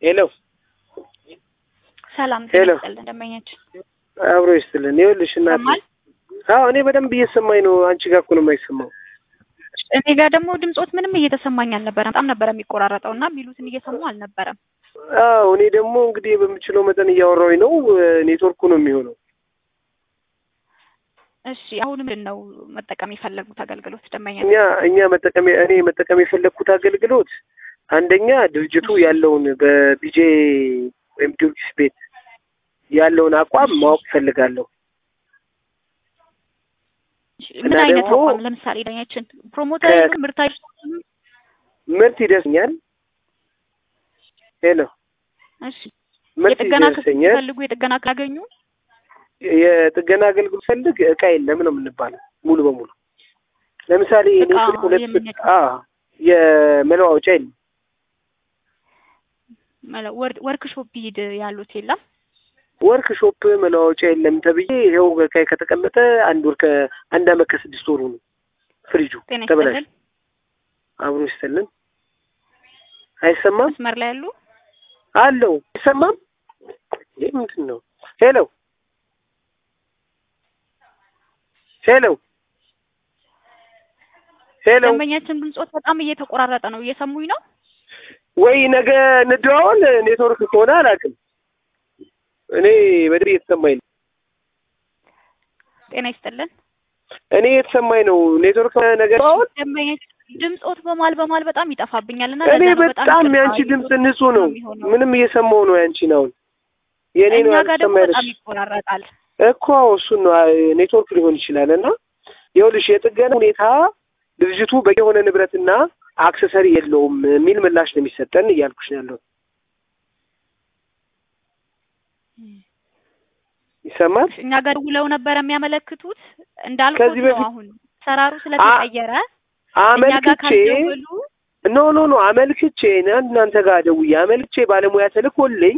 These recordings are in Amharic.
ሄሎ ሰላም ሄሎ። ይስጥልን ደንበኛችን አብሮ ይስጥልን። ይኸውልሽ እናቴ ይሰማል? አዎ እኔ በደንብ እየሰማኝ ነው። አንቺ ጋር እኮ ነው የማይሰማው። እኔ ጋር ደግሞ ድምጾት ምንም እየተሰማኝ አልነበረም። በጣም ነበረ የሚቆራረጠው እና ቢሉትን እየሰሙ አልነበረም። አዎ እኔ ደግሞ እንግዲህ በምችለው መጠን እያወራሁኝ ነው። ኔትወርኩ ነው የሚሆነው። እሺ አሁን ምንድን ነው መጠቀም የፈለጉት አገልግሎት ደንበኛ? እኛ እኛ መጠቀም እኔ መጠቀም የፈለግኩት አገልግሎት አንደኛ ድርጅቱ ያለውን በቢጄ ወይም ጊዮርጊስ ቤት ያለውን አቋም ማወቅ ፈልጋለሁ። ምን እና አይነት ደግሞ አቋም ለምሳሌ ደንበኛችን ፕሮሞተር ከ- ምርታዊ ምርት ይደርሰኛል። ሄሎ እሺ ምርት የጥገና ክፍል ይደርሰኛል። ሲፈልጉ የጥገና ካገኙ የጥገና አገልግሎት ፈልግ እቃ የለም ነው የምንባለው ሙሉ በሙሉ ለምሳሌ እኔ እቃ ስልክ ሁለት የምን እቃ? አ የመለዋወጫ የለም ወርክሾፕ ሂድ ያሉት የለም ወርክ ሾፕ መለዋወጫ የለም ተብዬ ይኸው እቃዬ ከተቀመጠ አንድ ወር ከአንድ አመት ከስድስት ወሩ ነው ፍሪጁ ጤና ተበላሽ ይስጥልን አብሮ ይስጥልን አይሰማም መስመር ላይ ያሉ አለው አይሰማም ይህ ምንድን ነው ሄሎ ሄሎ ሄሎ ደንበኛችን ድምጾት በጣም እየተቆራረጠ ነው። እየሰሙኝ ነው? ወይ ነገ እንደዋወል ኔትወርክ ከሆነ አላውቅም። እኔ በድር እየተሰማኝ ነው። ጤና ይስጥልን እኔ የተሰማኝ ነው ኔትወርክ ነገር አሁን ደንበኛችን ድምጾት በማል በማል በጣም ይጠፋብኛል እና እኔ ለዛ ነው በጣም ይቅርታ ያንቺ ድምፅ ይዞት ንጹህ ነው። የሚሆነው። ምንም እየሰማው ነው ያንቺን። አሁን የኔ ነው እኛ ጋር ደግሞ ያልተሰማኝ በጣም ይቆራረጣል። እኮ እሱን ነው ኔትወርክ ሊሆን ይችላል። እና ይኸውልሽ የጥገና ሁኔታ ድርጅቱ በቂ የሆነ ንብረትና አክሰሰሪ የለውም የሚል ምላሽ ነው የሚሰጠን እያልኩሽ ነው ያለሁት። ይሰማል? እኛ ጋር ደውለው ነበር የሚያመለክቱት እንዳልኩት ከዚህ ነው። በፊት- አሁን ሰራሩ ስለተቀየረ እኛ ጋር አመልክቼ ካልደወሉ ኖ ኖ ኖ አመልክቼ ና- እናንተ ጋር ደውዬ አመልክቼ ባለሙያ ተልኮልኝ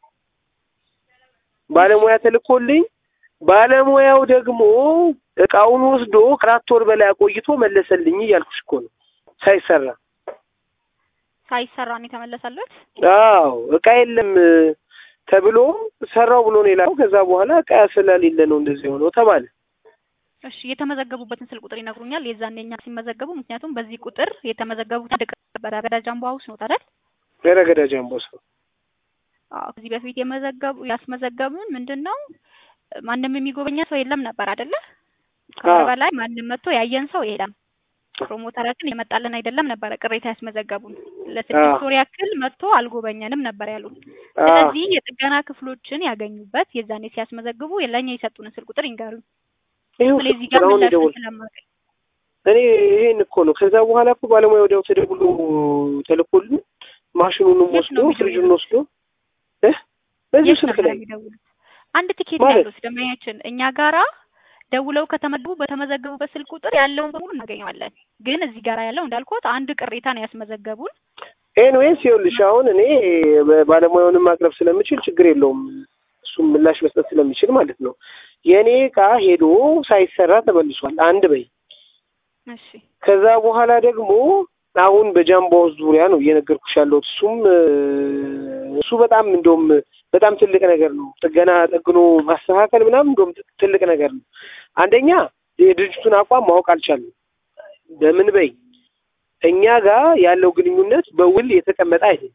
ባለሙያ ተልኮልኝ ባለሙያው ደግሞ እቃውን ወስዶ ከአራት ወር በላይ አቆይቶ መለሰልኝ እያልኩሽ እኮ ነው ሳይሰራ። ሳይሰራ ነው የተመለሰለት። አዎ እቃ የለም ተብሎ ሰራው ብሎ ነው የላከው። ከዛ በኋላ እቃ ስለሌለ ነው እንደዚህ የሆነው ተባለ። እሺ የተመዘገቡበትን ስልክ ቁጥር ይነግሩኛል? የዛኔ እኛ ሲመዘገቡ፣ ምክንያቱም በዚህ ቁጥር የተመዘገቡት አንድ ቀን ነበረ ገዳጅ አምቦ ሀውስ ነው አይደል? ገረገዳ ጃምቦስ ነው። አዎ ከዚህ በፊት የመዘገቡ ያስመዘገቡን ምንድን ነው ማንም የሚጎበኛ ሰው የለም ነበር አይደለ? ከወር አዎ። በላይ ማንም መጥቶ ያየን ሰው የለም። ፕሮሞተራችን የመጣልን አይደለም ነበረ ቅሬታ ያስመዘገቡን። ለስድስት አዎ። ወር ያክል መጥቶ አልጎበኘንም ነበር ያሉን። አዎ። ስለዚህ የጥገና ክፍሎችን ያገኙበት የዛኔ ሲያስመዘግቡ ለእኛ የሰጡንን ስልክ ቁጥር ይንገሩኝ። ይኸው ስለዚህ ጋር አሁን ምላሽ ይደውል ስለማገኝ እኔ ይሄን እኮ ነው። ከዛ በኋላ እኮ ባለሙያ ወዲያው ተደውሎ ተልኮልን ማሽኑንም የት ወስዶ ነው የሚደውሉት? ፍሪጁን ወስዶ እ በዚህ የት ስልክ ነበር ላይ የሚደውሉት? አንድ ቲኬት ማለት? ያሉት ደንበኛችን እኛ ጋራ ደውለው ከተመዘገቡ በተመዘገቡበት ስልክ ቁጥር ያለውን በሙሉ እናገኘዋለን። ግን እዚህ ጋራ ያለው እንዳልኩት አንድ ቅሬታ ነው ያስመዘገቡን። ኤንዌይስ ይኸውልሽ አሁን እኔ ባለሙያውንም ማቅረብ ስለምችል ችግር የለውም እሱም ምላሽ መስጠት ስለሚችል ማለት ነው። የእኔ እቃ ሄዶ ሳይሰራ ተመልሷል። አንድ በይ እሺ ከዛ በኋላ ደግሞ አሁን በጃምቦ ዙሪያ ነው እየነገርኩሽ ያለሁት። እሱም እ፣ እሱ በጣም እንደውም በጣም ትልቅ ነገር ነው። ጥገና ጠግኖ ማስተካከል ምናምን እንደውም ትልቅ ነገር ነው። አንደኛ የድርጅቱን አቋም ማወቅ አልቻለም። በምን በይ እኛ ጋር ያለው ግንኙነት በውል የተቀመጠ አይደለም።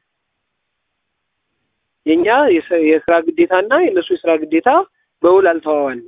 የእኛ የስ- የስራ ግዴታና የእነሱ የስራ ግዴታ በውል አልተዋዋልም።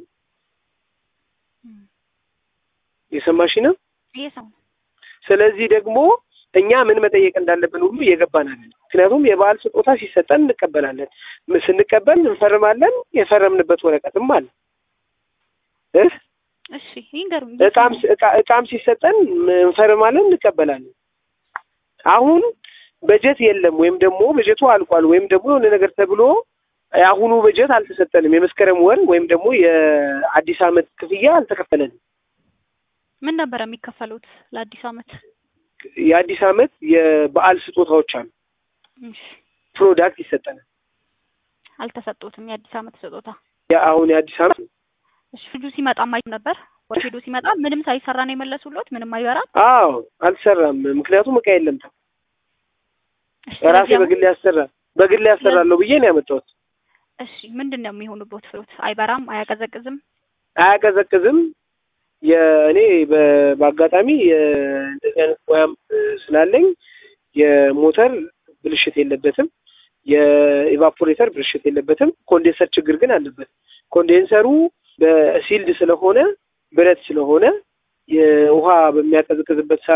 የሰማሽ ነው። ይሄ ሰው ስለዚህ ደግሞ እኛ ምን መጠየቅ እንዳለብን ሁሉ እየገባን አለን። ምክንያቱም የበዓል ስጦታ ሲሰጠን እንቀበላለን። ም- ስንቀበል እንፈርማለን። የፈረምንበት ወረቀትም አለ እ እሺ ይንገሩኝ። እቃም ሲ- እቃ- እቃም ሲሰጠን ም- እንፈርማለን፣ እንቀበላለን። አሁን በጀት የለም ወይም ደግሞ በጀቱ አልቋል ወይም ደግሞ የሆነ ነገር ተብሎ የአሁኑ በጀት አልተሰጠንም። የመስከረም ወር ወይም ደግሞ የአዲስ ዓመት ክፍያ አልተከፈለንም። ምን ነበር የሚከፈሉት ለአዲስ ዓመት? የአዲስ ዓመት የበዓል ስጦታዎች አሉ። እሺ ፕሮዳክት ይሰጠናል። አልተሰጡትም የአዲስ ዓመት ስጦታ። አሁን የአዲስ ዓመት እሺ ፍጁ ሲመጣ ማይ ነበር ወደ ሄዶ ሲመጣ ምንም ሳይሰራ ነው የመለሱሎት? ምንም አይበራም? አዎ አልሰራም። ምክንያቱም እቃ የለም። እሺ ራሴ ስለዚህ አሁን በግል ያሰራ በግል ያሰራለሁ ብዬ ነው ያመጣሁት። እሺ ምንድን ነው የሚሆኑበት ፍሩት? አይበራም፣ አያቀዘቅዝም? አያቀዘቅዝም። የእኔ በ- በአጋጣሚ የ- እንደዚህ አይነት ሙያም እ፣ ስላለኝ የሞተር ብልሽት የለበትም። የኢቫፖሬተር ብልሽት የለበትም። ኮንዴንሰር ችግር ግን አለበት። ኮንዴንሰሩ በሲልድ ስለሆነ ብረት ስለሆነ የውሃ በሚያቀዘቅዝበት ሰዓት